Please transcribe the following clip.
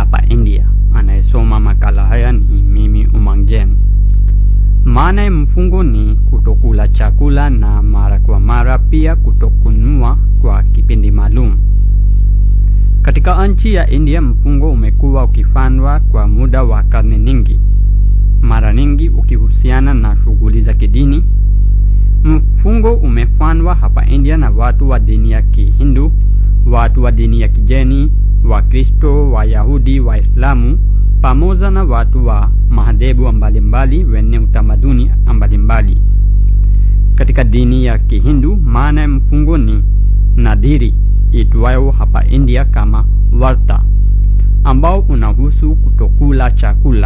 hapa India. Anayesoma makala haya ni mimi Umangjen. Maana ya mfungo ni kutokula chakula na mara kwa mara, pia kutokununua kwa kipindi maalum. Katika nchi ya India, mfungo umekuwa ukifanywa kwa muda wa karne nyingi, mara nyingi ukihusiana na shughuli za kidini. Mfungo umefanywa hapa India na watu wa dini ya Kihindu, watu wa dini ya Kijeni, Wakristo, Wayahudi, Waislamu pamoja na watu wa madhehebu mbalimbali wenye utamaduni mbalimbali. Katika dini ya Kihindu, maana ya mfungo ni nadhiri itwayo hapa India kama varta, ambao unahusu kutokula chakula